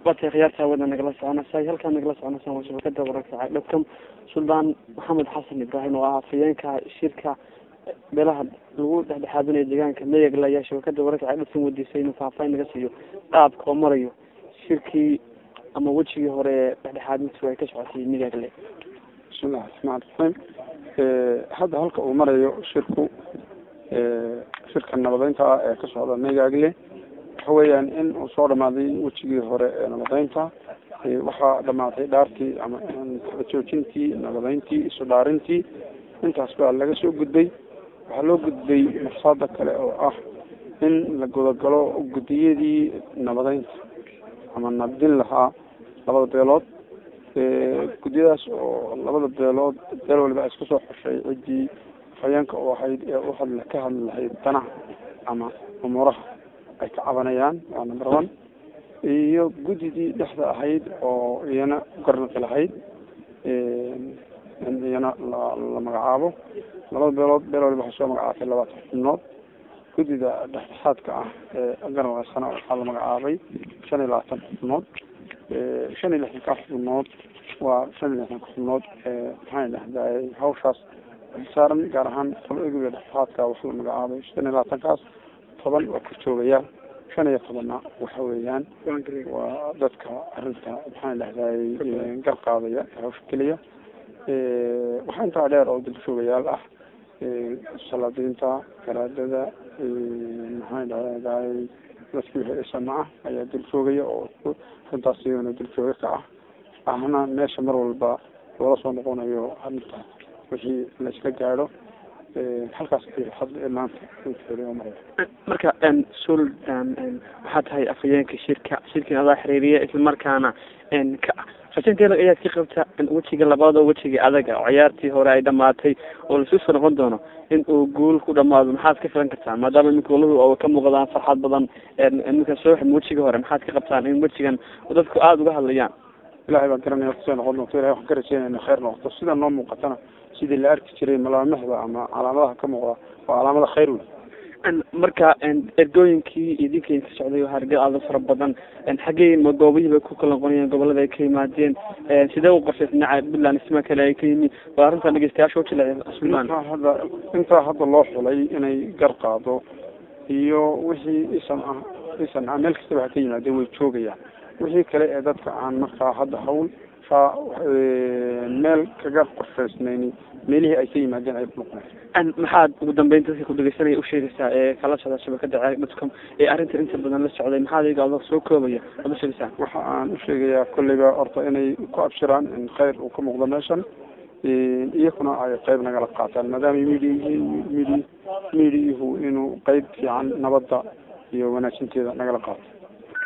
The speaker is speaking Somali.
waatay khiyaarta hawada nagala soconaysa halkaa nagala soconaysa waa shabakada wararka cagdhabkam suldaan maxamed xasan ibraahim oo ah afhayeenka shirka beelaha lagu dhexdhexaadinayo deegaanka meyagle ayaa shabakada wararka cagdhabkam wadiisay inuu faahfaahin naga siiyo qaabka oo marayo shirkii ama wejigii hore ee dhexdhexaadintu ay ka socotay meyagle bismillahi raxmaan raxiim hadda halka uu marayo shirku shirka nabadeynta ah ee ka socda megagle waxa weeyaan in uu soo dhamaaday wejigii hore ee nabadeynta waxaa dhamaatay dhaartii ama joojintii nabadeyntii isu dhaarintii intaas baa laga soo gudbay waxaa loo gudbay maqsaada kale oo ah in la gudagalo guddiyadii nabadeynta ama nabdin lahaa labada beelood guddiyadaas oo labada beelood beel waliba iska soo xoshay ciddii haweenka u ahayd ee u hadla ka hadli lahayd danaha ama umuuraha ay ka cabanayaan waa number one iyo guddidii dhexda ahayd oo iyana garnaqi lahayd in iyana la la magacaabo labada beelood beel waliba waxay soo magacaatay labaatan xubnood guddida dhexdhexaadka ah ee garnaqaysana waxaa la magacaabay shan iyo labaatan xubnood shan iyo lixdanka xubnood waa shan iyo lixdanka xubnood maxaan dhahday hawshaas saaran gaar ahaan qolo-egiga dhexdhexaadka waxa la magacaabay shan iyo labaatankaas toban waa korjoogayaal shan iyo tobanna waxa weeyaan waa dadka arrinta maxaan dhahday gar qaadaya hawsha keliya waxaa intaa dheer oo dalshoogayaal ah salaadiinta garaadada maxaan dhahday dadkii wixii isama ah ayaa duljoogaya oo arrintaas iyagana duljooga ka ah ahna meesha mar walba loola soo noqonayo arrinta wixii la isla gaadho halkaas hadda maanta maraya marka sul waxaa tahay afhayeenka shirka shirkin adaa xiriiriya islamarkaana ka rajanteeda ayaad ka qabta wejiga labaad oo wejiga adaga oo ciyaartii hore ay dhamaatay oo lasu soo noqon doono in uu guul ku dhamaado maxaad ka filan kartaan maadaama iminka golahu ka muuqdaan farxad badan iminka soo xim wejiga hore maxaad ka qabtaan in wejigan dadku aada uga hadlayaan ilahay baan garanaya kusoo noqon doonto ilahay waxaan ka rajeynayna khayr noqoto sida noo muuqatana sidii la arki jiray malaamahda ama calaamadaha ka muuqda waa calaamada khayr wey marka ergooyinkii idinka ka socday hargel aada fara badan xaggey ma goobihii bay ku kala noqonayeen gobolada ay ka yimaadeen sidee u qorshay dhinaca puntland isma kale ay ka yimi waa arrintan dhegeystayaasha ujilec sulan intaa hadda intaa hadda loo xulay inay gar qaado iyo wixii isan ah isan ah meel kastaba ha ka yimaadeen way joogayaan wixii kale ee dadka aan markaa hadda hawl saa meel kaga qorshaysnayni meelihii ay ka yimaadeen ay ku noqonaysa maxaad ugu dambeyn dadka ku dhegeysanaya usheegaysaa ee kala socda shabakada dadcom ee arrinta inta badan la socday maxaad iyaga adoo soo koobaya aad usheegaysaa waxa aan usheegayaa kolleyba horta inay ku abshiraan in khayr uu ka muuqdo meeshan iyakuna ay qeyb nagala qaataan maadaama media medi mediahu inuu qeyb fiican nabadda iyo wanaajinteeda nagala qaato